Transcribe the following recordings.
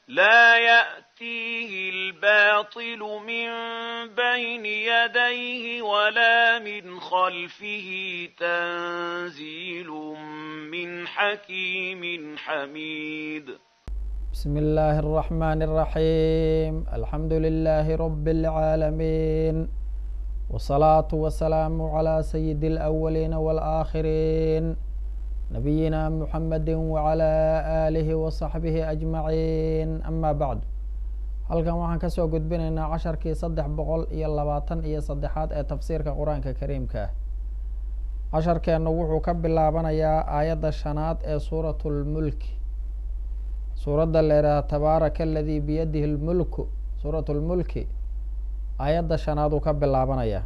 لا يأتيه الباطل من بين يديه ولا من خلفه تنزيل من حكيم حميد بسم الله الرحمن الرحيم الحمد لله رب العالمين والصلاة والسلام على سيد الأولين والآخرين نبينا محمد وعلى آله وصحبه أجمعين أما بعد halkan waxaan kasoo gudbinaynaa casharkii saddex boqol iyo labaatan iyo saddexaad ee tafsiirka qur-aanka kariimka ah casharkeennu wuxuu ka bilaabanayaa aayadda shanaad ee suuratu lmulki suuradda la yidhaaha tabaaraka aladii biyadihi lmulku suuratu lmulki aayadda shanaad uu ka bilaabanayaa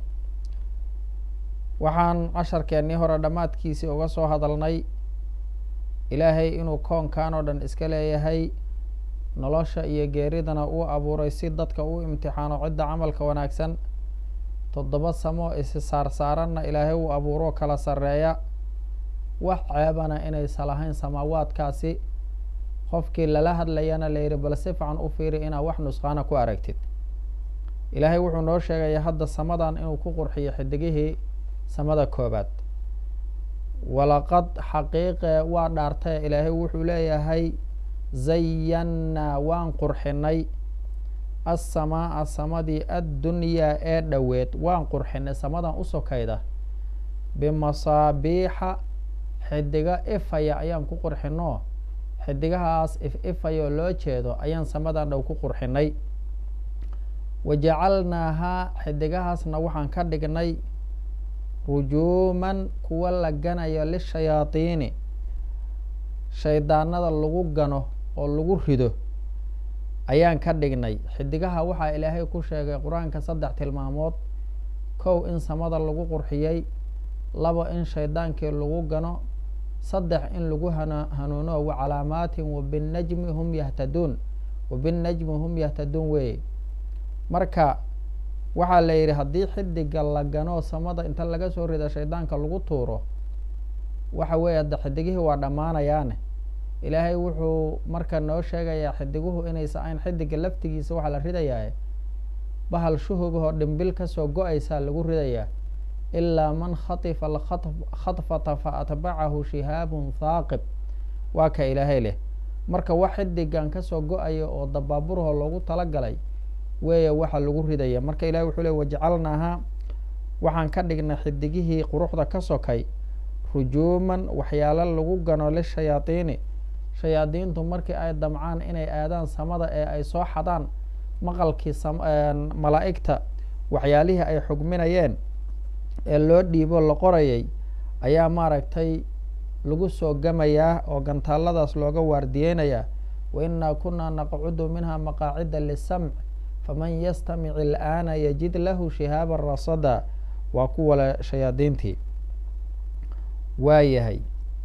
waxaan casharkeennii hore dhammaadkiisii uga soo hadalnay ilaahay inuu koonkan oo dhan iska leeyahay nolosha iyo geeridana uu abuuray si dadka u imtixaano cidda camalka wanaagsan toddoba samo isi saarsaaranna ilaahay uu abuuro kala sarreeya wax ceebana inaysa lahayn samaawaadkaasi qofkii lala hadlayana la yidhi bal si fican u fiiri inaad wax nusqaana ku aragtid ilaahay wuxuu noo sheegaya hadda samadan inuu ku qurxiyo xidigihii samada koobaad walaqad xaqiiqe waa dhaartae ilaahay wuxuu leeyahay zayannaa waan qurxinay assamaa samadii addunyaa ee dhoweed waan qurxinay samadan u sokayda bimasaabiixa xidigo ifaya ayaan ku qurxino xidigahaas if ifayoo loo jeedo ayaan samadan dhow ku qurxinay wajacalnaahaa xidigahaasna waxaan ka dhignay rujuuman kuwa la ganayo lishayaadiini shaydaanada lagu gano oo lagu rido ayaan ka dhignay xidigaha waxaa ilaahay ku sheegay qur-aanka saddex tilmaamood kow in samada lagu qurxiyey labo in shaydaankii lagu gano saddex in lagu hanuuno wacalaamaatin wabinajmi hum yahtaduun wabinajmi hum yahtaduun weeye marka waxaa la yidhi haddii xidiga la gano samada inta laga soo rida shaydaanka lagu tuuro waxa weeye hadda xidigihii waa dhammaanayaane ilaahay wuxuu marka noo sheegayaa xidiguhu inaysa ayn xidiga laftigiisa waxaa la ridayaa bahal shuhugahoo dhimbil kasoo go-aysaa lagu ridayaa ilaa man khatifa alkhadfata fa atbacahu shihaabun thaaqib waa ka ilaahay leh marka wax xidigan kasoo go-aya oo dabaaburho loogu talagalay weeye waxa lagu ridaya marka ilahi wuxuu le wajacalnaahaa waxaan ka dhignay xidigihii quruxda ka sokay rujuuman waxyaalo lagu gano lishayaadiini shayaadiintu markii ay damcaan inay aadaan samada ee ay soo xadaan maqalkii malaa'igta waxyaalihii ay xugminayeen ee loo dhiibo la qorayay ayaa maaragtay lagu soo gamayaa oo gantaaladaas looga waardiyeynayaa wa innaa kunaa naqcudu minha maqaacida lisamc faman yastamic ilaana yajid lahu shihaaba rasada waa kuwale shayaadiintii waa yahay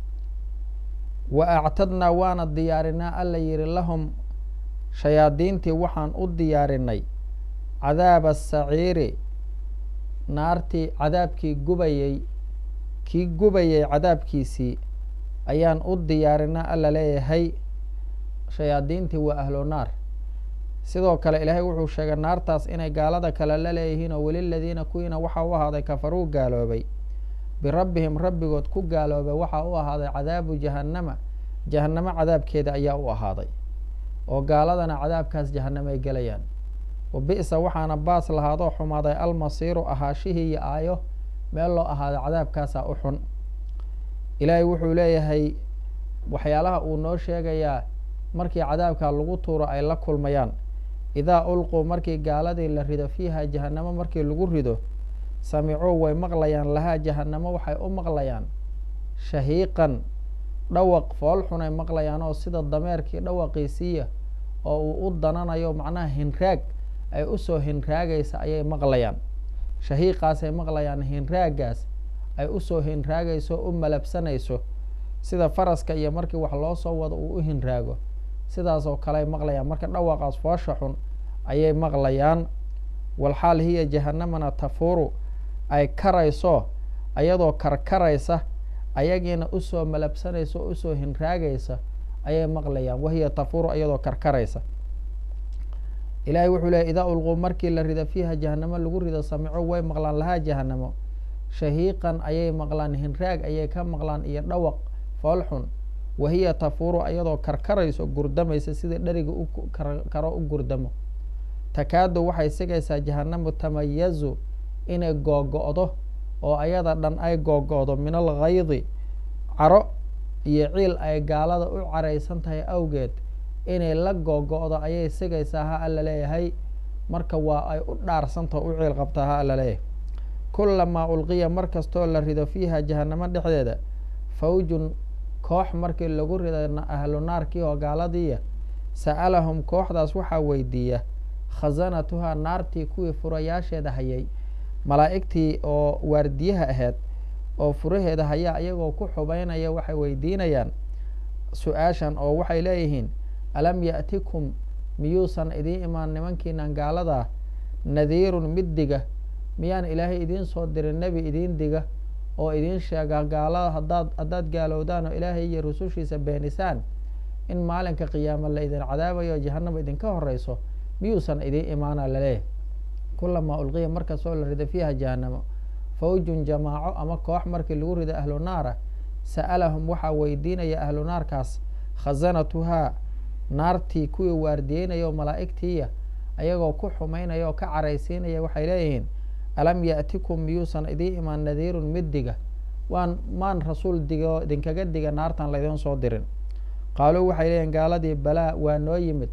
wa actadnaa waana diyaarinaa alla yihi lahum shayaadiintii waxaan u diyaarinay cadaaba asaciiri naartii cadaabkii gubayey kii gubayay cadaabkiisii ayaan u diyaarinaa alla leeyahay shayaadiintii waa ahlo naar sidoo kale ilaahay wuxuu sheegay naartaas inay gaalada kale la leeyihiin oo weliladiina kuwiina waxaa u ahaaday kafaruu gaaloobay birabbihim rabbigood ku gaaloobay waxaa u ahaaday cadaabu jahannama jahannamo cadaabkeeda ayaa u ahaaday oo gaaladana cadaabkaas jahanamo ay gelayaan wa bi'sa waxaana baas lahaadoo xumaaday almasiiru ahaashihii iyo aayo meel loo ahaaday cadaabkaasaa u xun ilaahay wuxuu leeyahay waxyaalaha uu noo sheegayaa markii cadaabka lagu tuuro ay la kulmayaan idaa ulquu markii gaaladii la rido fiiha jahanamo markii lagu rido samicuu way maqlayaan lahaa jahanamo waxay u maqlayaan shahiiqan dhawaq fool xunay maqlayaan oo sida dameerkii dhawaqiisiiya oo uu u dananayo macnaha hinraag ay usoo hinraagaysa ayay maqlayaan shahiiqaasay maqlayaan hinraagaas ay usoo hinraagayso u malabsanayso sida faraska iyo markii wax loo soo wado uu u hinraago sidaas oo kale ay maqlayaan marka dhawaqaas foosha xun ayay maqlayaan walxaal hiya jahanamana tafuuru ay karayso ayadoo karkaraysa ayagiina usoo malabsanaysa oo usoo hinraagaysa ayay maqlayaan wahiya tafuuru iyadoo karkaraysa ilaahay wuxuu leey idaa ulquu markii la rido fiiha jahanamo lagu rido samico way maqlaan lahaa jahanamo shahiiqan ayay maqlaan hinraag ayay ka maqlaan iyo dhawaq foolxun wahiya tafuuru ayadoo karkarayso gurdamaysa sida dheriga ukaro u gurdamo takaadu waxay sigaysaa jahanamu tamayazu inay googo-do oo ayada dhan ay googo-do min alghaydi caro iyo ciil ay gaalada u caraysan tahay awgeed inay la googo-do ayay sigaysaa ha alla leeyahay marka waa ay u dhaarsantaho u ciil qabtaa ha alla leeyahay kulamaa ulqiya mar kastoo la rido fiiha jahanamo dhexdeeda fawjun koox markii lagu rido ahlu naarkii oo gaaladiiya sa'alahum kooxdaas waxaa weydiiya khasanatuhaa naartii kuwii furayaasheeda hayay malaa'igtii oo waardiyaha ahayd oo furaheeda hayaa iyagoo ku xubaynaya waxay weydiinayaan su-aashan oo waxay leeyihiin alam ya'tikum miyuusan idiin imaan nimankiinan gaaladaa nadiirun mid diga miyaan ilaahay idiin soo dirin nebi idiin diga oo idiin sheega gaalada hadaad haddaad gaalowdaan oo ilaahay iyo rusushiisa beenisaan in maalinka qiyaama la idin cadaabayo jahanaba idinka horeyso miyuusan idiin imaana laleeyahay kulamaa ulqiya markastoo la rido fiiha jahanamo fawjun jamaaco ama koox markii lagu rido ahlu naara sa'alahum waxaa weydiinaya ahlu naarkaas khasanatuhaa naartii kuwii waardiyeynaya oo malaa'igtiiya ayagoo ku xumaynaya oo ka caraysiinaya waxay leeyihiin alam ya'tikum miyuusan idiin imaan nadiirun mid diga waan maan rasuul digo idinkaga diga naartan laydin soo dirin qaaluu waxay leeyihin gaaladii balaa waa noo yimid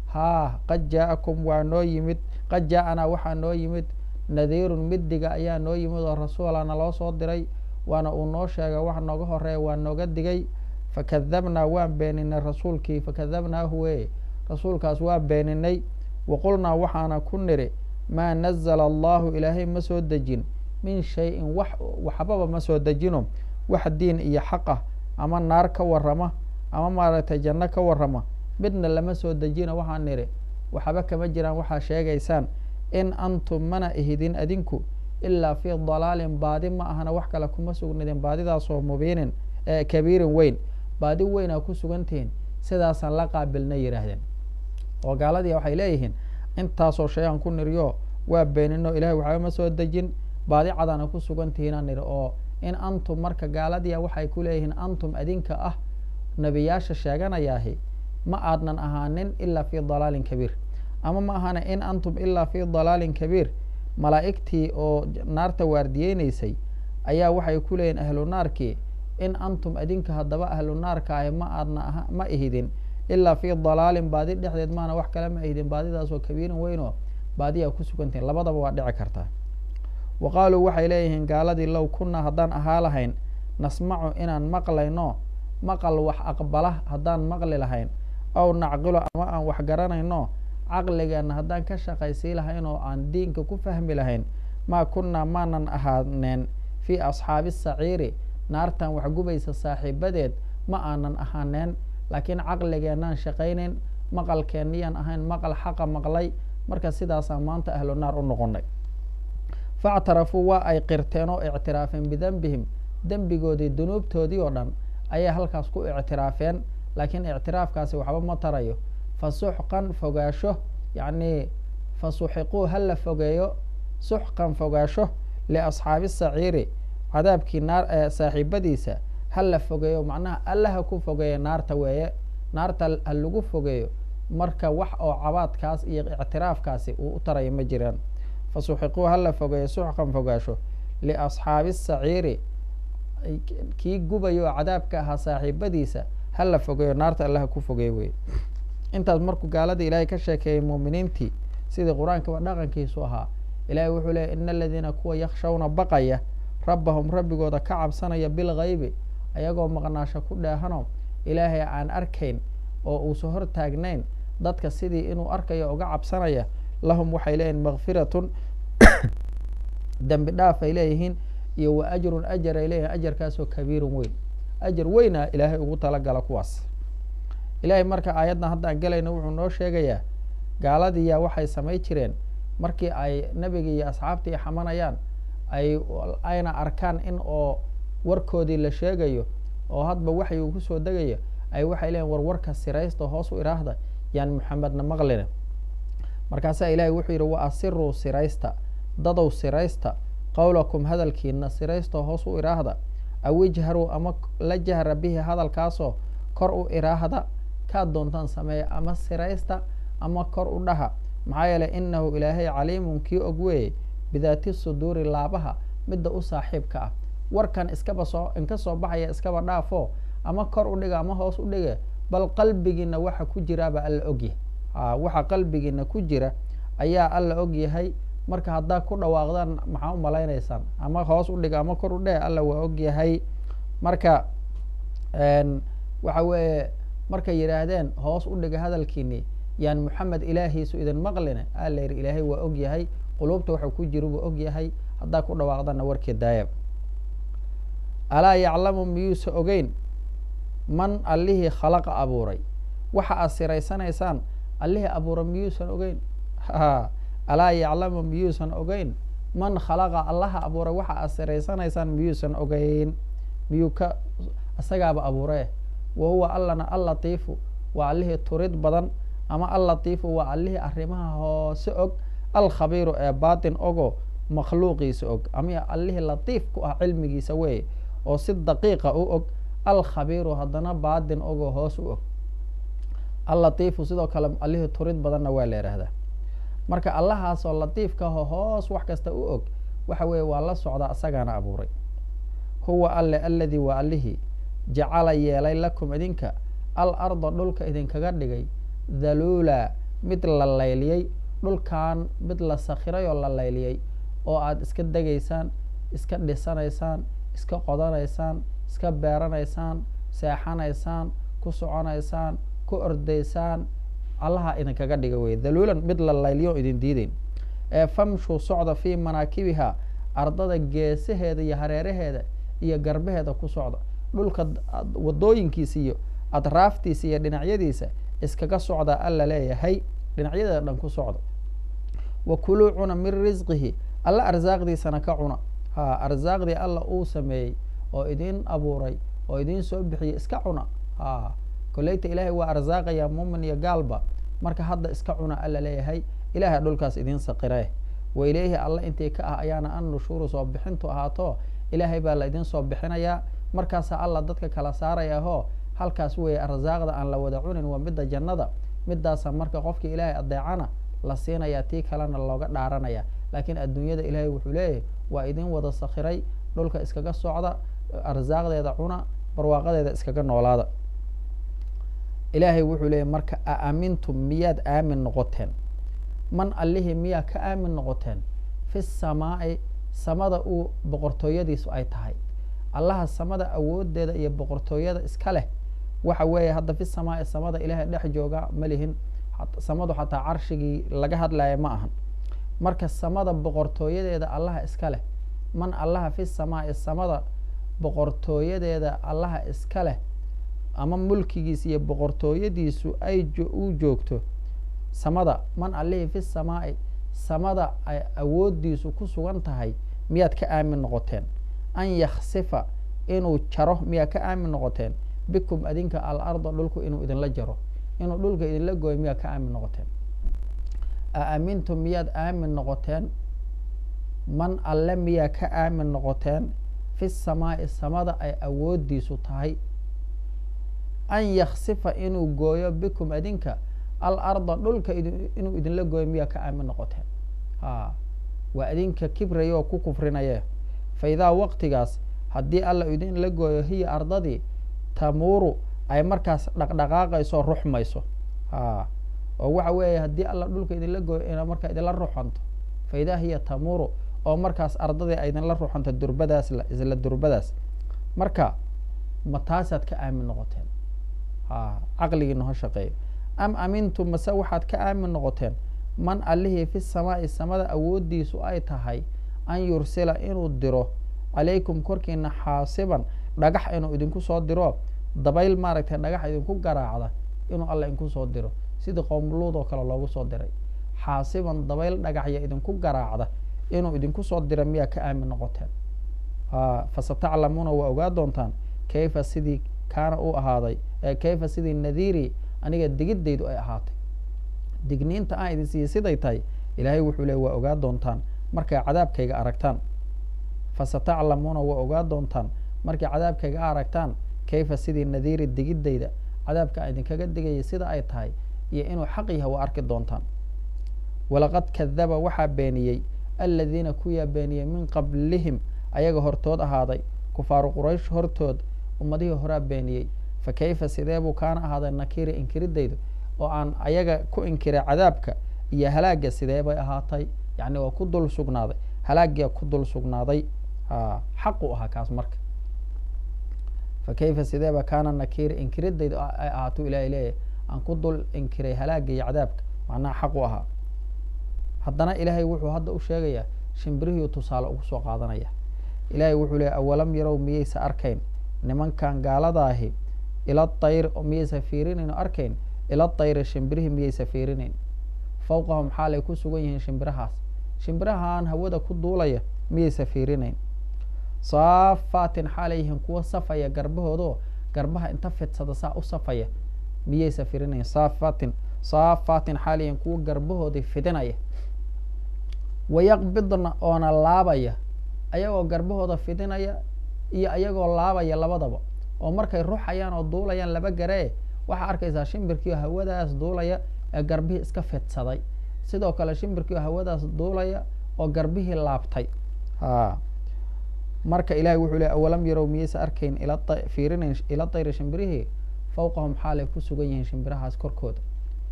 haa qad jaa'akum waa noo yimid qad jaa-anaa waxaa noo yimid nadiirun mid diga ayaa noo yimid oo rasuulana loo soo diray waana uu noo sheega wax nooga horeeya waa nooga digay fakadabnaa waan beeninay rasuulkii fakadabnaahu weye rasuulkaas waa beeninay waqulnaa waxaana ku niri maa nazala allahu ilaahay ma soo dejin min shay-in wax waxbaba ma soo dejino wax diin iyo xaq ah ama naar ka warama ama maaragtay janno ka warama midna lama soo dejino waxaan nidhi waxba kama jiraan waxaa sheegaysaan in antum mana ihidin adinku ilaa fii dalaalin baadi ma ahana wax kale kuma sugnidin baadidaasoo mubiinin kabiirin weyn baadi weynaa ku sugantihiin sidaasaan la qaabilna yidhaahdeen oo gaaladii waxay leeyihiin intaasoo shay-aan ku niriyo waa beenino ilahay waxba ma soo dejin baadi cadaana ku sugantihiinaan nidhi oo in antum marka gaaladiia waxay ku leeyihiin antum adinka ah nebiyaasha sheeganayaahi ma aadnan ahaanin ilaa fii dalaalin kabiir ama ma ahana in antum ilaa fii dalaalin kabiir malaa'igtii oo naarta waardiyeynaysay ayaa waxay ku leeyihin ahlu naarkii in antum adinka haddaba ahlu naarka ahi ma aadna ma ihidin ilaa fii dalaalin baadi dhexdeed maana wax kale ma ihidin baadidaasoo kabiirin weynoo baadiyaa ku sugantihin labadaba waa dhici kartaa wa qaaluu waxay leeyihiin gaaladii low kunnaa haddaan ahaa lahayn nasmacu inaan maqlayno maqal wax aqbala haddaan maqli lahayn aw nacqilo ama aan wax garanayno caqligeenna haddaan ka shaqaysii lahayn oo aan diinka ku fahmi lahayn maa kunnaa maanan ahaaneen fii asxaabi saciiri naartan waxgubaysa saaxiibadeed ma aanan ahaaneen laakiin caqligeennaan shaqaynayn maqalkeenniyaan ahayn maqal xaqa maqlay marka sidaasaan maanta ahlu naar u noqonay factarafuu waa ay qirteen oo ictiraafeen bidembihim dembigoodii dunuubtoodii oo dhan ayay halkaas ku ictiraafeen laakiin ictiraafkaasi waxba ma tarayo fa suxqan fogaasho yacnii fa suxiquu ha la fogeeyo suxqan fogaasho liasxaabi saciiri cadaabkii naar saaxiibadiisa ha la fogeeyo macnaha alla ha ku fogeeya naarta weeye naarta ha lagu fogeeyo marka wax oo cabaadkaas iyo ictiraafkaasi uu u tarayo ma jiraan fa suxiquu ha la fogeeyo suxqan fogaasho liasxaabi saciiri kii gubayo oo cadaabka ahaa saaxiibadiisa ha la fogeeyo naarta alla ha ku fogeeyo weye intaas markuu gaaladii ilaahay ka sheekeeyey muuminiintii sidii qur-aankaba dhaqankiisu ahaa ilaahay wuxuu leeyay ina aladiina kuwa yakshawna baqaya rabbahum rabbigooda ka cabsanaya bilgaybi ayagoo maqnaasho ku dheehano ilaahay aan arkayn oo uusan hor taagnayn dadka sidii inuu arkayo uga cabsanaya lahum waxay leeyihin makfiratun dembi dhaaf ay leeyihiin iyo wa ajrun ajar ay leeyihin ajarkaasoo kabiirun weyn ajar weyna ilaahay ugu talagala kuwaas ilaahay marka aayaddan haddaan gelayno wuxuu noo sheegayaa gaaladiiyaa waxay samay jireen markii ay nebigii iyo asxaabtii xamanayaan ay ayna arkaan in oo warkoodii la sheegayo oo hadba waxay uu kusoo degayo ay waxay leeyiin war warka siraysta hoos u iraahda yaan maxamedna maqlina markaasaa ilaahay wuxuu yidhi wa asiruu siraysta dadow siraysta qowlakum hadalkiina siraystoo hoos u iraahda aw ijharuu ama la jahra bihi hadalkaasoo kor u iraahda kaad doontaan sameeya ama siraysta ama kor u dhaha maxaa yeeley inahu ilaahay caliimun kii og weeye bidaati suduuri laabaha midda u saaxiibka ah warkan iskaba soo inka soo baxaya iskaba dhaafo ama kor u dhiga ama hoos u dhiga bal qalbigiina waxa ku jiraaba alla ogyahay waxa qalbigiina ku jira ayaa alla ogyahay marka haddaa ku dhawaaqdaan maxaa u malaynaysaan ama hoos u dhiga ama kor u dheh alla waa ogyahay marka waxa weeye markay yidhaahdeen hoos u dhiga hadalkiini yaan moxamed ilaahiisu idin maqline a la yidhi ilaahay waa ogyahay quluubta waxa ku jira buu ogyahay haddaa ku dhawaaqdana warkii daayab alaa yaclamu miyuusa ogeyn man allihii khalaqa abuuray waxa aad siraysanaysaan allihii abuuray miyuusan ogeyn alaa yaclamu miyuusan ogeyn man khalaqa allaha abuuray waxa aad siraysanaysaan miyuusan ogeyn miyuu ka isagaaba abuuree wa huwa allana allatiifu waa allihii turid badan ama allatiifu waa allihii arrimaha hoose og alkhabiiru ee baatin ogo makhluuqiisa og ama allihii latiif ku ah cilmigiisa weeye oo si daqiiqa u og alkhabiiru haddana baatin ogoo hoos u og allatiifu sidoo kale allihii turid badanna waa la yidhaahdaa marka allahaasoo latiifkaho hoos wax kasta u og waxa weeye waa la socdaa isagaana abuuray huwa alle alladii waa allihii jacala yeelay lakum idinka al arda dhulka idinkaga dhigay dhaluula mid la layliyey dhulkan mid la sakhiray oo la layliyey oo aada iska degaysaan iska dhisanaysaan iska qodanaysaan iska beeranaysaan seexanaysaan ku soconaysaan ku ordaysaan allaha idinkaga dhiga wey dhaluulan mid la layliyo idin diideyn ee famshuu socda fii manaakibiha ardada geesaheeda iyo hareeraheeda iyo garbaheeda ku socda dhulka wadooyinkiisa iyo adraaftiisa iyo dhinacyadiisa iskaga socda alla leeyahay dhinacyadeeda dhan ku socda wa kuluu cuna min risqihi alla arsaaqdiisana ka cuna ha arsaaqdii alla uu sameeyey oo idin abuuray oo idin soo bixiyey iska cuna ha koleyta ilaahay waa arsaaqaya muumin iyo gaalba marka hadda iska cuna alla leeyahay ilahay dhulkaas idin saqiree wa ilayhi alla intii ka ah ayaana an nushuuru soo bixintu ahaato ilaahay baa la idin soo bixinayaa markaasaa alla dadka kala saarayaho halkaas weeye arsaaqda aan la wada cunin waa midda jannada midaasa marka qofkii ilaahay adeecana la siinayaa tii kalena looga dhaaranaya laakiin adduunyada ilaahay wuxuu leeyahay waa idin wada sakhiray dhulka iskaga socda arsaaqdeeda cuna barwaaqadeeda iskaga noolaada ilaahay wuxuu leeyahy marka a aamintum miyaad aamin noqoteen man allihii miyaa ka aamin noqoteen fi samaa'i samada uu boqortooyadiisu ay tahay allaha samada awoodeeda iyo boqortooyada iska leh waxa weeye hadda fi samaa'i samada ilaahay dhex jooga ma lihin samadu xataa carshigii laga hadlaya ma ahan marka samada boqortooyadeeda allaha iska leh man allaha fi samaa'i samada boqortooyadeeda allaha iska leh ama mulkigiisa iyo boqortooyadiisu ay u joogto samada man allihii fi samaa'i samada ay awoodiisu ku sugan tahay miyaad ka aamin noqoteen an yaksifa inuu jaro miyaad ka aamin noqoteen bikum adinka al arda dhulku inuu idinla jaro inuu dhulka idinla gooyo miyaad ka aamin noqoteen a aamintum miyaad aamin noqoteen man alle miyaa ka aamin noqoteen fi samaa'i samada ay awoodiisu tahay an yaksifa inuu gooyo bikum adinka al arda dhulka inuu idinla gooyo miyaa ka aamin noqoteen ha waa idinka kibraya oo ku kufrinaye fa idaa waqtigaas haddii alla idinla gooyo hiya ardadii tamuuru ay markaas dhaqdhaqaaqayso ruxmayso ha oo waxa weeye haddii alla dhulka idinla gooyo ina markaa idinla ruxanto fa idaa hiya tamuuru oo markaas ardadii ay idinla ruxanto durbadaas isla durbadaas marka ma taasaad ka aamin noqoteen ha caqligiina ho shaqeeyo am amintum mase waxaad ka aamin noqoteen man allihii fi samaa'i samada awoodiisu ay tahay an yursila inuu diro calaykum korkiina xaasiban dhagax inuu idinku soo diro dabayl maaragtay dhagax idinku garaacda inuu alla idinku soo diro sidii qowmluud oo kale loogu soo diray xaasiban dabayl dhagaxya idinku garaacda inuu idinku soo dira miyaa ka aamin noqoteen fasataclamuuna waa ogaa doontaan kayfa sidii kaana u ahaaday kayfa sidii nadiiri aniga digidaydu ay ahaatay digniinta aan idin siiyey siday tahay ilaahay wuxuu leey waa ogaa doontaan markay cadaabkayga aragtaan fasataclamuuna waa ogaa doontaan markay cadaabkayga aragtaan kayfa sidii nadiiri digiddayda cadaabka aan idinkaga digayay sida ay tahay iyo inuu xaq yahay waa arki doontaan walaqad kadaba waxaa beeniyey aladiina kuyaa beeniyey min qablihim ayaga hortood ahaaday kufaaru quraysh hortood ummadihii horaa beeniyey fa kayfa sidee buu kaana ahaaday nakiri inkiridaydu oo aan ayaga ku inkiray cadaabka iyo halaagga sidee bay ahaatay yacni waa ku dul sugnaaday halaaggia ku dul sugnaaday xaqu ahaa kaas marka fa kayfa sideeba kaana nakiri inkiridaydu ay ahaatuu ilahay leeyahy aan ku dul inkiray halaagga iyo cadaabka macnaha xaqu ahaa haddana ilaahay wuxuu hadda u sheegayaa shimbirihii tusaale ugu soo qaadanaya ilaahay wuxuu leeyay awalam yarow miyaysa arkayn nimankan gaaladaahi ila tayr miyaysa fiirinayn oo arkayn ila tayri shimbirihii miyaysa fiirinayn fawqahum xaalay ku sugan yihiin shimbirahaas shimbirahaan hawada ku duulaya miyaysa fiirinayn saafaatin xaalay yihiin kuwa safaya garbahoodoo garbaha inta fidsada saa u safaya miyaysa fiirinayn saafatin saafaatin xaalay yihiin kuwa garbahoodii fidinaya wayaqbidna oona laabaya ayagoo garbahooda fidinaya iyo ayagoo laabaya labadaba oo markay ruxayaan oo duulayaan laba garee waxaa arkaysaa shimbirkiio hawadaas duulaya ee garbihii iska fidsaday sidoo kale shimbirkiio hawadaas duulaya oo garbihii laabtay ha marka ilahay wuxuu ley awalam yarow miyaysa arkayn fiirinayn ila tayri shimbirihii fawqahum xaalay ku sugan yihiin shimbirahaas korkooda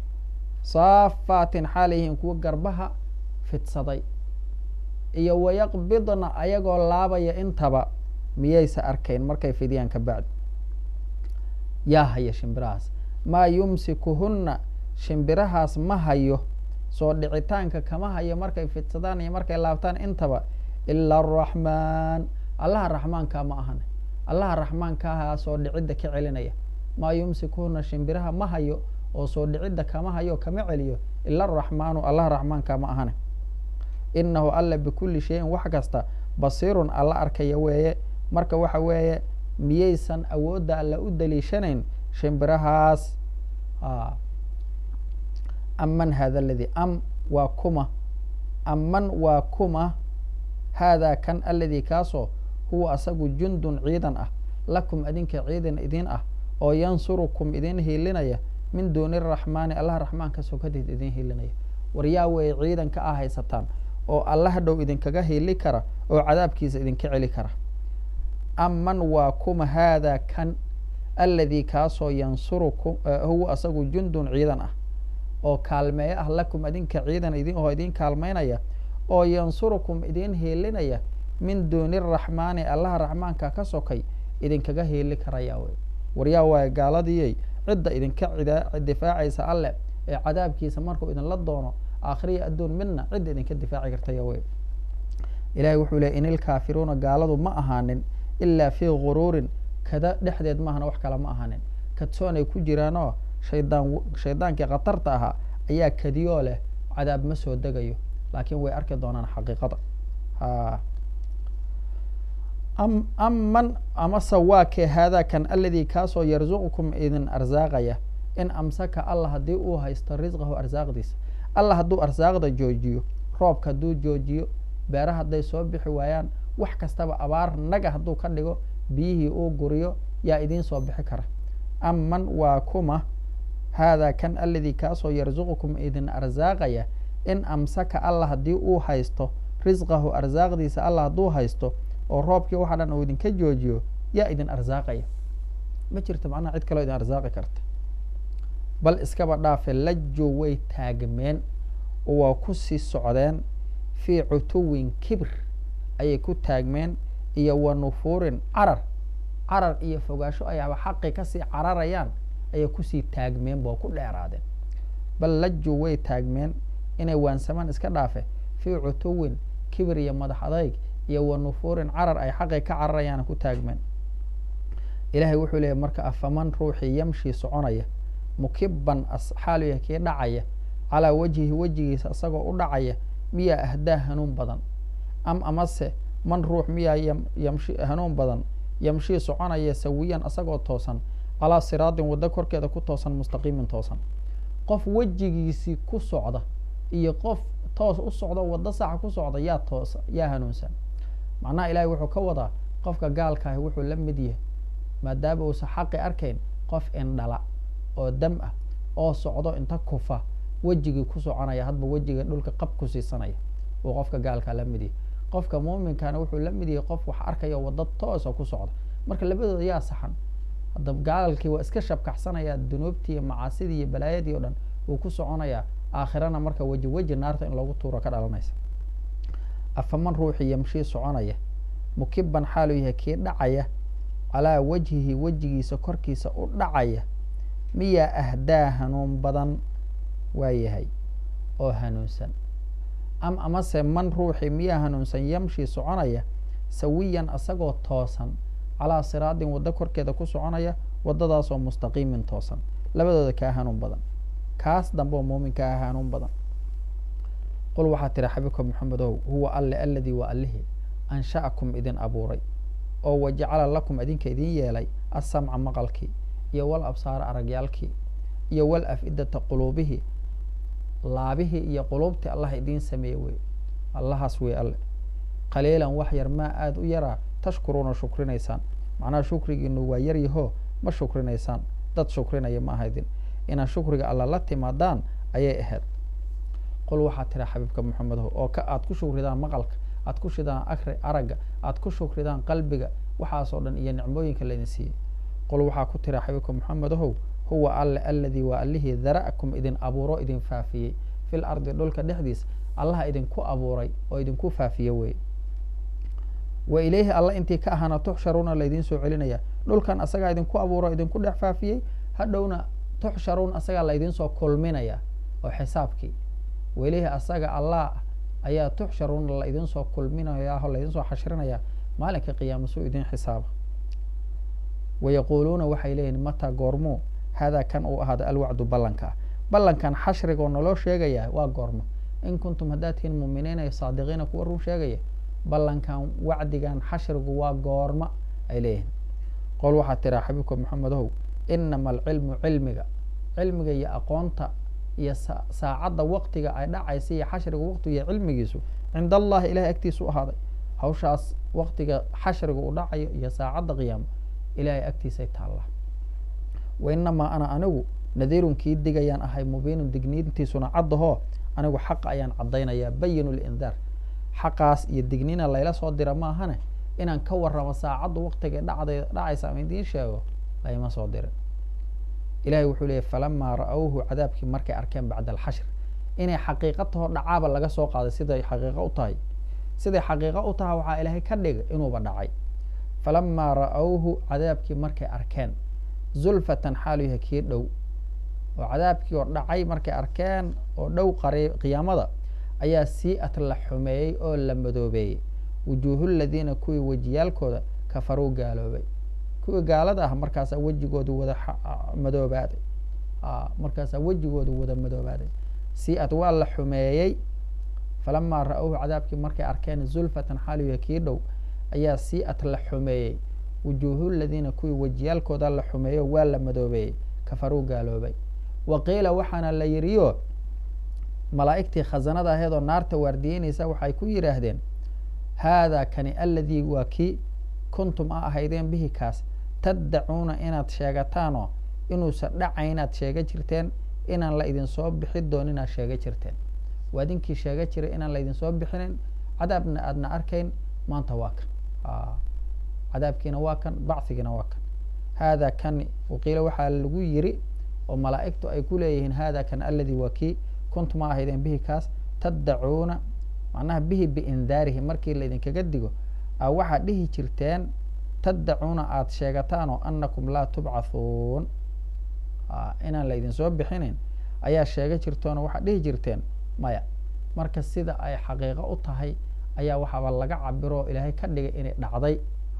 saafaatin xaalay yihiin kuwa garbaha fidsaday iyo wayaqbidna ayagoo laabaya intaba miyaysa arkayn markay fidiyaan ka bacdi yaa haya shimbirahaas maa yumsikuhunna shimbirahaas ma hayo soo dhicitaanka kama hayo markay fidsadaan iyo markay laabtaan intaba ila araxmaan allaha raxmaankaa ma ahane allaha raxmaankaahaa soo dhicidda ka celinaya maa yumsikuhunna shimbiraha ma hayo oo soo dhicidda kama hayo kama celiyo ila araxmaanu allaha raxmaankaa ma ahane inahu alla bikulli shayin wax kasta basiirun alla arkaya weeye marka waxa weeye miyaysan awoodda alla u daliishanayn shimbirahaas aman hada aladii am waa kuma aman waa kuma haadaa kan aladii kaasoo huwa asagu jundun ciidan ah lakum adinka ciidan idin ah oo yansurukum idin hiilinaya min duuni araxmaani allaha raxmaanka sokadeed idin hiilinaya waryaa weeye ciidanka ah haysataan oo alla hadhow idinkaga hiili kara oo cadaabkiisa idinka celi kara aman waa kuma haadaa kan aladii kaasoo yansurukum huwa asagu jundun ciidan ah oo kaalmeeyo ah lakum adinka ciidan idin oo idin kaalmaynaya oo yansurukum idin hiilinaya min duuni araxmaani allaha raxmaanka ka sokay idinkaga hiili karaya wey waryaa waaye gaaladiyey cidda idinka difaacaysa alle ee cadaabkiisa markuu idinla doono aakhiriya adduun midna cidda idinka difaaci kartaya wey ilahay wuxuu ley in ilkaafiruuna gaaladu ma ahaanin ilaa fii guruurin kada dhexdeed maahana wax kale ma ahaanin kadsoonay ku jiraanoo shaydaan shaydaankii khatarta ahaa ayaa kadiyoo leh cadaab ma soo degayo laakiin way arki doonaan xaqiiqada ha am aman amase waa kee haadaa kan aladii kaasoo yarzuqukum idin arsaaqaya in amsaka allah haddii uu haysto risqahu arsaaqdiisa allah hadduu arsaaqda joojiyo roobka hadduu joojiyo beera hadday soo bixi waayaan wax kastaba abaar naga hadduu ka dhigo biyihii uu guriyo yaa idiin soo bixi kara aman waa kuma haadaa kan aladii kaasoo yarzuqukum idin arsaaqaya in amsaka allah haddii uu haysto risqahu arsaaqdiisa allah hadduu haysto oo roobkii waxa dhan uu idinka joojiyo yaa idin arsaaqaya ma jirto macnaha cid kaloo idin arsaaqi karta bal iskaba dhaafe lajo way taagmeen oo waa ku sii socdeen fii cutuwin kibr ayay ku taagmeen iyo wa nufuurin carar carar iyo fogaasho ayaaba xaqi kasii cararayaan ayay kusii taagmeen ba ku dheeraadeen bal lajo way taagmeen inay waansamaan iska dhaafe fii cutuwin kibir iyo madax adayg iyo wa nufuurin carar ay xaqi ka cararayaana ku taagmeen ilahay wuxuu leeyahy marka afaman ruuxii yamshii soconaya mukiban xaaluya kii dhacaya calaa wajhihi wejigiisa isagoo u dhacaya miyaa ahdaa hanuun badan am amase man ruux miyaa yamshi hanuun badan yamshii soconaya sawiyan isagoo toosan calaa siraatin waddo korkeeda ku toosan mustaqiimin toosan qof wejigiisii ku socda iyo qof toos u socda waddo saxa ku socda yaa toosa yaa hanuunsan macnaha ilaahay wuxuu ka wadaa qofka gaalkaahi wuxuu la mid yahay maadaama uusan xaqi arkayn qof indhala oo dam ah oo socdo inta kufa wejigii ku soconaya hadba wejiga dhulka qab ku siisanaya uu qofka gaalkaa la mid yahay qofka muuminkana wuxuu la mid yahay qof wax arkaya waddo toosa ku socda marka labadooda yaa saxan hadda gaalkii waa iska shabkaxsanaya dunuubtii iyo macaasidii iyo balaayadii o dhan wuu ku soconayaa aakhirana marka weji weji naarta in loogu tuuro ka dhalanaysa afaman ruuxii yamshii soconaya mukiban xaaluu yahay kii dhacaya calaa wajhihi wejigiisa korkiisa u dhacaya miyaa ahdaa hanuun badan waa yahay oo hanuunsan am amase man ruuxii miyaa hanuunsan yamshii soconaya sawiyan asagoo toosan calaa siraadin waddo korkeeda ku soconaya waddadaasoo mustaqiimin toosan labadooda kaa hanuun badan kaas dambe oo muuminka ah hanuun badan qul waxaa tiri xabibka maxamedow huwa alle aladii waa allihii ansha'akum idin abuuray oo wajacala lakum idinka idin yeelay asamca maqalkii iyo wal absaara aragyaalkii iyo wal af-idata quluubihii laabihii iyo quluubtii allah idiin sameeye wey allahaas wey alle qaliilan wax yar maa aada u yaraa tashkuruuna shukrinaysaan macnaha shukrigiinu waa yaryahoo ma shukrinaysaan dad shukrinaya ma ahaydin inaad shukriga alla la timaadaan ayay ahayd qul waxaa tira xabiibka maxamedow oo ka aad ku shukridaan maqalka aad ku shidaan akri aragga aad ku shukridaan qalbiga waxaasoo dhan iyo nicmooyinka laydin siiyey qul waxaa ku tira xabiibka maxamedahow huwa alle aladii waa allihii dara'akum idin abuuro idin faafiyey fil ardi dhulka dhexdiis allaha idinku abuuray oo idinku faafiye weye wa ilayhi alla intii ka ahaana tuxsharuuna laydiin soo celinaya dhulkan asagaa idinku abuuro idinku dhex faafiyey hadhowna tuxsharuun asagaa laydiin soo kulminaya oo xisaabkii wa ilayhi asaga allah ayaa tuxsharuuna laydin soo kulminaya oo laydin soo xashrinaya maalinka qiyaama suu idin xisaaba wayaquuluuna waxay leeyihin mataa goormuu haadaa kan uu ahaada alwacdu ballanka ah ballankan xashrigoo naloo sheegaya waa goormo in kuntum haddaad tihiin muuminiina saadiqiina kuwa run sheegaya ballankan wacdigan xashrigu waa goorma ay leeyihiin qol waxaa tiraa xabiibka maxamedow inama alcilmu cilmiga cilmiga iyo aqoonta iyo saacadda waqtiga ay dhacaysa iyo xashriga waqtiga cilmigiisu cinda allahi ilahay agtiisa u ahaaday hawshaas waqtiga xashriga uu dhacayo iyo saacadda qiyaamo ilahay agtiisay taallaa wa inamaa ana anigu nadiirun kii digayaan ahay mubiinun digniintiisuna caddahoo anigu xaqa ayaan caddaynayaa bayinu lindaar xaqaas iyo dignina layla soo dira maahane inaan ka warramo saacaddu waqtiga dhacday dhacaysa ama idiin sheego layma soo dirin ilahay wuxuu leeyay falamaa ra-awhu cadaabkii markay arkeen bacda alxashr inay xaqiiqa taho dhacaaba laga soo qaaday siday xaqiiqo u tahay siday xaqiiqo u tahay waxaa ilaahay ka dhigay inuuba dhacay falamaa ra-awhu cadaabkii markay arkeen zulfatan xaalu yahay kii dhow oo cadaabkii oo dhacay markay arkeen oo dhow qari qiyaamada ayaa sii-at la xumeeyey oo la madoobeeyey wujuuhu ladiina kuwii wejiyaalkooda kafaruu gaaloobay kuwii gaalada ah markaasaa wejigoodu wada madoobaaday markaasaa wejigoodu wada madoobaaday sii-at waa la xumeeyey falamaa ra-awhu cadaabkii markay arkeen zulfatan xaaliya kii dhow ayaa sii-at la xumeeyey wujuuhu ladiina kuwii wejiyaalkooda la xumeeyo waa la madoobeeyey kafaruu gaaloobay wa qiila waxaana la yiriyo malaa'igtii khazanada aheedoo naarta waardiyeynaysa waxay ku yidhaahdeen haadaa kani aladii waa kii kuntum a ahaydeen bihi kaas taddacuuna inaad sheegataanoo inuusan dhacayn inaad sheega jirteen inaan la idinsoo bixi doon inaad sheega jirteen waa idinkii sheega jiray inaan la idinsoo bixinin cadaabna aadna arkayn maanta waa kan cadaabkiina waa kan bachigiina waa kan haadaa kan waqiila waxaa lagu yiri oo malaa'igtu ay ku leeyihiin haadaa kan aladii waa kii kuntum a ahaydeen bihi kaas taddacuuna macnaha bihi biindaarihi markii laydinkaga digo a waxaad dhihi jirteen taddacuuna aada sheegataanoo anakum laa tubcathuun inaan laydinsoo bixinin ayaa sheega jirtoonoo waxaad dhihi jirteen maya marka sida ay xaqiiqo u tahay ayaa waxaaba laga cabiro oo ilaahay ka dhigay inay dhacday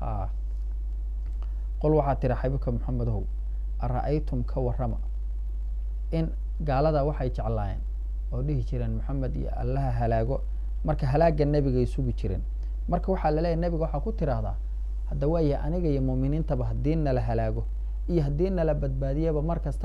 qol waxaa tiri xabiibka maxamedow ara-aytum ka warrama in gaalada waxay jeclaayeen oo dhihi jireen maxamed iyo allaha halaago marka halaagga nebigay sugi jireen marka waxaa laleeyahy nebiga waxaa ku tiraahdaa hadda waaya aniga iyo muuminiintaba haddii nala halaago iyo haddii nala badbaadiyaba mar kastaba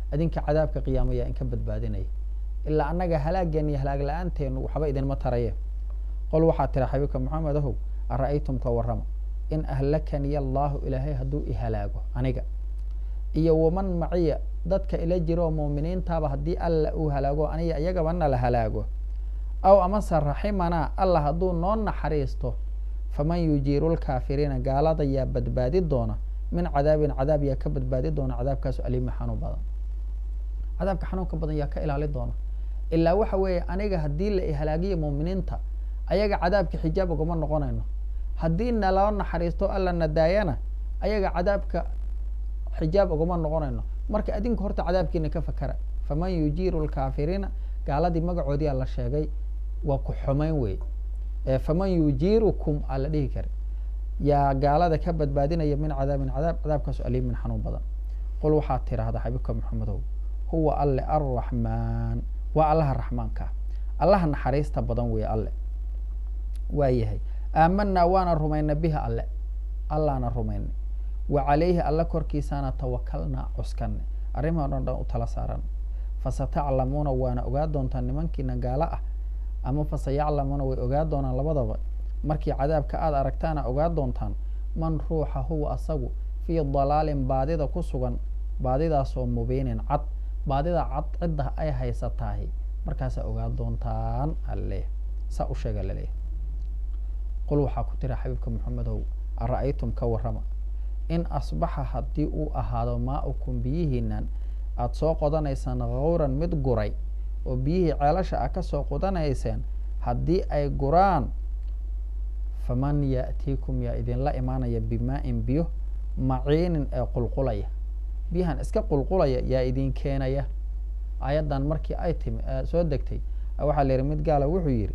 adinka cadaabka qiyaama yaa inka badbaadinaya ilaa annaga halaageen iyo halaag la-aanteenu waxba idinma taraye qol waxaa tira xabiibka maxamed ahow ara-aytum ka warrama in ahlakaniya allaahu ilaahay hadduu ihalaago aniga iyo waman maciya dadka ila jiro muuminiintaaba haddii alla uu halaago aniga iyagaba na la halaago aw amase raximanaa alla hadduu noo naxariisto faman yujiiru lkaafiriina gaalada yaa badbaadi doona min cadaabin cadaab yaa ka badbaadi doona cadaabkaasu aliimi xanuun badan cadaabka xanuunka badan yaa ka ilaali doona ilaa waxa weeye aniga haddii la ihalaagiyo muuminiinta ayaga cadaabka xijaab ugama noqonayno haddii naloo naxariisto alla nadaayana ayaga cadaabka xijaab ugama noqonayno marka adinka horta cadaabkiina ka fakara faman yujiiru lkaafiriina gaaladii magacoodiyaa la sheegay waa ku xumayn wey faman yujiirukum aa la dhihi kara yaa gaalada ka badbaadinaya min cadaabin cadaab cadaabkaasu aliimin xanuun badan qul waxaad tiraahdaa xabiibka maxamedow huwa alle arraxmaan waa allaha raxmaankaa allaha naxariista badan weeye alle waa yahay aamanaa waana rumayna biha alle allaana rumaynay wa calayhi alle korkiisaana tawakalnaa cuskanay arrimahan o dhan u tala saaran fasataclamuuna waana ogaa doontaan nimankiina gaalo ah ama fasayaclamuuna way ogaa doonaan labadaba markii cadaabka aada aragtaana ogaa doontaan man ruuxa huwa asagu fii dalaalin baadida ku sugan baadidaasoo mubiinin cad baadida cad cidda ay haysataahi markaasaa ogaa doontaan alle saa u sheega laleeyahy qul waxaa ku tira xabiibka maxamedow ara-aytum ka warrama in asbaxa haddii uu ahaado maa-ukum biyihiinan aada soo qodanaysaan khawran mid guray oo biyihii ceelasha ah kasoo qodanayseen haddii ay guraan faman ya'tiikum yaa idinla imaanaya bimaa-in biyo maciinin ee qulqulaya biyahan iska qulqulaya yaa idin keenaya ayaddan markii ay timi soo degtay waxaa la yihi mid gaala wuxuu yidhi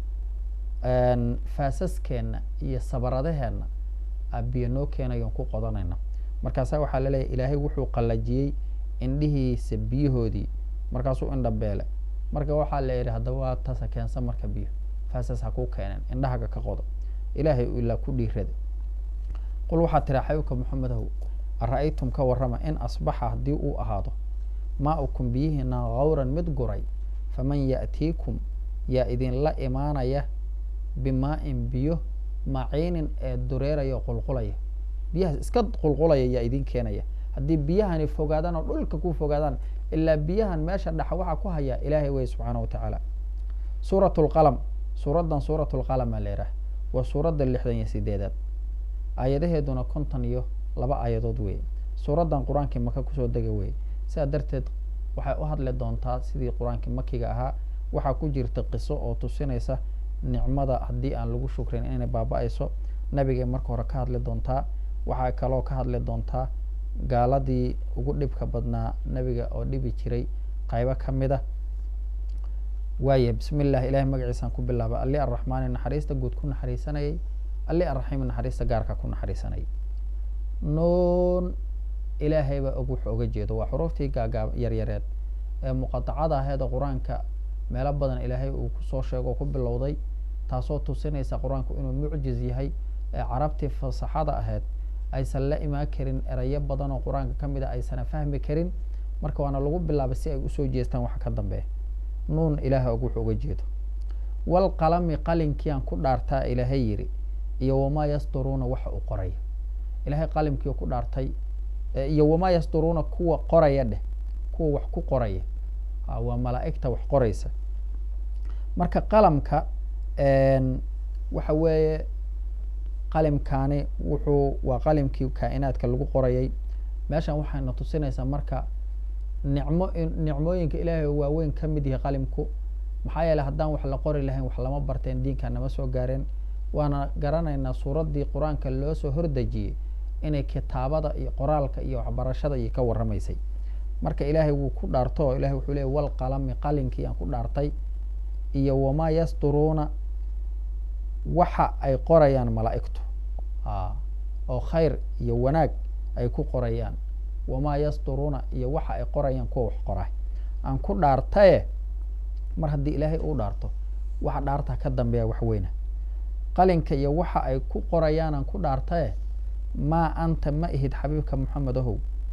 faasaskeenna iyo sabaradaheenna a biyo noo keenayoon ku qodanayna markaasa waxaa laleeyahy ilaahay wuxuu qallajiyey indhihiisa biyahoodii markaasuu indha beele marka waxaa la yidhi haddaba waa tasa keensan marka biyo faasas ha kuu keeneen indhahaga ka qodo ilaahay ilaa ku dhiirada qul waxaa tiraa xabiibka maxamedow ara-aytum ka warrama in asbaxa haddii uu ahaado maa-ukum biyihiina khawran mid guray faman ya'tiikum yaa idinla imaanaya bimaa-in biyo maciinin ee dureeraya oo qulqulaya biyahaas iska qulqulaya yaa idin keenaya haddii biyahani fogaadaan oo dhulka ku fogaadaan ilaa biyahan meesha dhexa waxaa ku hayaa ilaahay wey subxaana wa tacaala suurat lqalam suuraddan suurat lqalam aa la yidhaah waa suuradda lixdan iyo sideedaad aayadaheeduna konton iyo laba aayadood weeye suuraddan qur-aankii maka kusoo dega weeye sidaa darteed waxay u hadli doontaa sidii qur-aankii makiga ahaa waxaa ku jirta qiso oo tusinaysa nicmada haddii aan lagu shukrin inay baaba-ayso nabigay marka hore ka hadli doontaa waxaa kaloo ka hadli doontaa gaaladii ugu dhibka badnaa nebiga oo dhibi jiray qaybo ka mid a waaya bismi illah ilahay magaciisaan ku bilaaba alli arraxmaani naxariista guud ku naxariisanayay alli arraxiimi naxariista gaarka ku naxariisanayay nuun ilaahay baa og wuxuu oga jeedo waa xuruuftii gaagaab yaryareed ee muqadacada aheeda qur-aanka meelo badan ilaahay uu kusoo sheego ku bilowday taasoo tusinaysa qur-aanku inuu mucjiz yahay ee carabtii fasaxada ahayd aysan la imaan karin erayo badan oo qur-aanka ka mid a aysana fahmi karin marka waana lagu bilaabay si ay usoo jeestaan waxa ka dambeeya nuun ilaahay og wuxuu uga jeedo walqalami qalinkiiaan ku dhaartaa ilaahay yidhi iyo wamaa yasduruuna waxa uu qoraya ilaahay qalimkii ku dhaartay iyo wamaa yasduruuna kuwa qoraya dheh kuwa wax ku qoraya waa malaa'igta wax qoraysa marka qalamka waxa weeye qalimkaani wuxuu waa qalimkii kaa-inaadka lagu qorayay meeshan waxayna tusinaysaa marka nicmo nicmooyinka ilaahay waaweyn ka mid yahay qalimku maxaa yeeley haddaan wax la qori lahayn wax lama barteen diinka nama soo gaareen waana garanaynaa suuraddii qur-aanka loo soo hordejiyey inay kitaabada iyo qoraalka iyo waxbarashada iyo ka warramaysay marka ilaahay wuu ku dhaarto oo ilahay wuxuu leey wal qalami qalinkii aan ku dhaartay iyo wamaa yasduruuna waxa ay qorayaan malaa'igtu oo khayr iyo wanaag ay ku qorayaan wamaa yasduruuna iyo waxa ay qorayaan kuwa wax qoraa aan ku dhaartaye mar haddii ilaahay uu dhaarto waxa dhaarta ka dambeeya wax weyna qalinka iyo waxa ay ku qorayaan aan ku dhaartaye maa anta ma ihid xabiibka moxamed ahow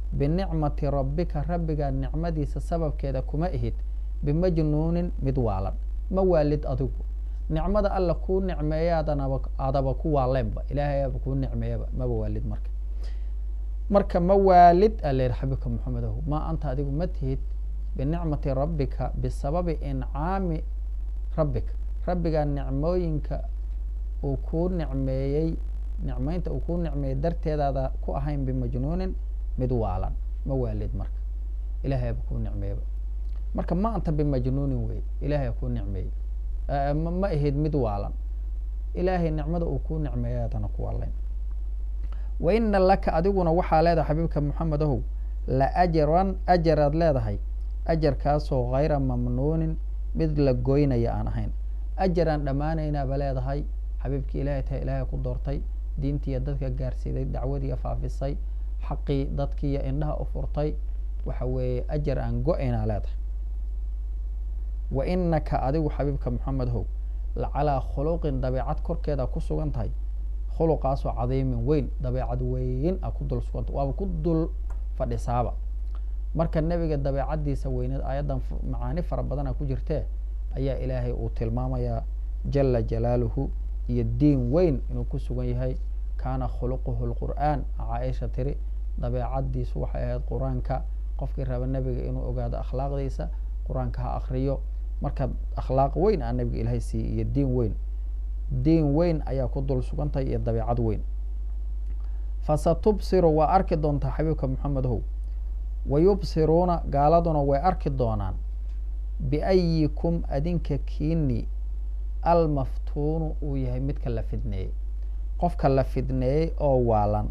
binicmati rabbika rabbigaa nicmadiisa sababkeeda kuma ihid bimajnuunin mid waalan ma waalid adigu nicmada alla kuu nicmeeyaadanaba adaba ku waaleenba ilaahay aba kuu nicmeeyaba maba waalid marka marka ma waalid ala yihi xabibka maxamedow ma anta adigu ma tihid binicmati rabbika bisababi incaami rabbika rabbigaa nicmooyinka uu kuu nicmeeyey nicmeynta uu kuu nicmeeyey darteedaada ku ahayn bimajnuunin mid waalan ma waalid marka ilahay aba kuu nicmeeyaba marka ma anta bimajnuunin wey ilahay kuu nicmeeyey ma ahid mid waalan ilaahay nicmada uu kuu nicmeeya adana ku waalayn wa ina laka adiguna waxaa leedahay xabiibka moxamedahow la ajran ajaraad leedahay ajarkaasoo hayra mamnuunin mid la goynaya aan ahayn ajaraan dhammaanaynaaba leedahay xabiibkii ilahay tahay ilaahay ku doortay diintiiyo dadka gaarsiiday dacwadiiya faafisay xaqii dadkiiyo indhaha u furtay waxa weeye ajar aan go-aynaa leedahay wa inaka adigu xabiibka moxamed how lacalaa khuluqin dabeecad korkeeda ku sugan tahay khuluqaasoo cadiimin weyn dabeecad weyn a ku dul suganta waaba ku dul fadhisaaba marka nebiga dabeecaddiisa weyneed aayaddan macaani fara badana ku jirtee ayaa ilaahay uu tilmaamayaa jala jalaaluhu iyo diin weyn inuu ku sugan yahay kaana khuluquhu lqur'aan caaisha tiri dabeecaddiisu waxay ahayd qur-aanka qofkii raba nebiga inuu ogaado akhlaaqdiisa qur-aanka ha akriyo marka akhlaaq weyn aa nebiga ilaahay siiyey iyo diin weyn diin weyn ayaa ku dul sugantahay iyo dabeecad weyn fasatubsiru waa arki doontaa xabiibka moxamedow wayubsiruuna gaaladuna way arki doonaan biayikum adinka kiini almaftuunu uu yahay midka la fidneeyey qofka la fidneeyey oo waalan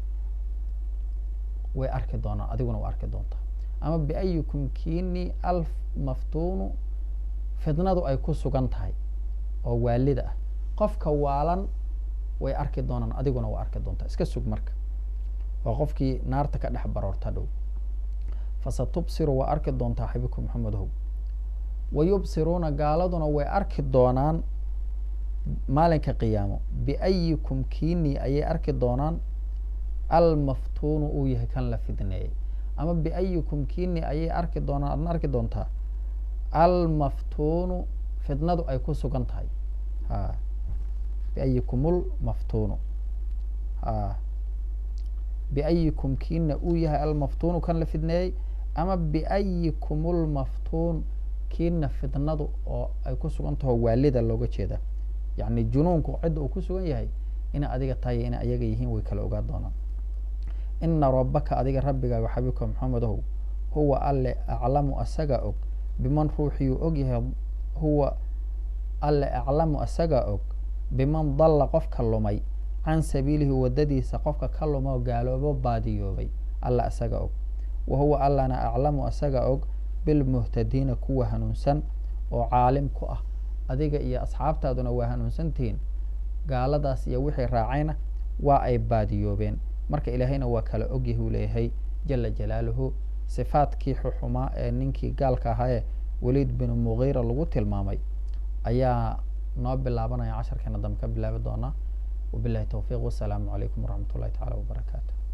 way arki doonaan adiguna waa arki doontaa ama biayikum kiini almaftuunu fidnadu ay ku sugan tahay oo waalida ah qofka waalan way arki doonaan adiguna waa arki doontaa iska sug marka waa qofkii naarta ka dhex baroorta dhow fasatubsiru waa arki doontaa xabiibka moxamedow wayubsiruuna gaaladuna way arki doonaan maalinka qiyaamo biayikum kiini ayay arki doonaan almaftuunu uu yahay kan la fidneeyey ama biayikum kiini ayay arki doonaan adna arki doontaa almaftuunu fidnadu ay ku sugan tahay a biayikumul maftuunu a biayikum kiina uu yahay almaftuunu kan la fidneeyey ama biayikumul maftuun kiina fidnadu oo ay ku sugan taho waalida looga jeeda yacni junuunku cidda uu ku sugan yahay ina adiga tahay ina ayaga yihiin way kala ogaa doonaan ina rabbaka adiga rabbigaaga xabiibka maxamedow huwa alle aclamu asagaa og biman ruuxiyuu og yahay huwa alle aclamu asagaa og biman dalla qofka lumay can sabiilihi waddadiisa qofka ka lumoo gaaloobo baadiyoobay alla asaga og wa huwa allana aclamu asaga og bilmuhtadiina kuwa hanuunsan oo caalim ku ah adiga iyo asxaabtaaduna waa hanuunsantihiin gaaladaas iyo wixii raacayna waa ay baadiyoobeen marka ilaahayna waa kala ogyahi uu leeyahay jala jalaaluhu sifaadkii xuxumaa ee ninkii gaalka ahaa ee waliid binu mugiira lagu tilmaamay ayaa noo bilaabanaya casharkeena dambe ka bilaabi doonaa wabilahi towfiiq wasalaamu calaykum waraxmat ullahi tacala wabarakaatu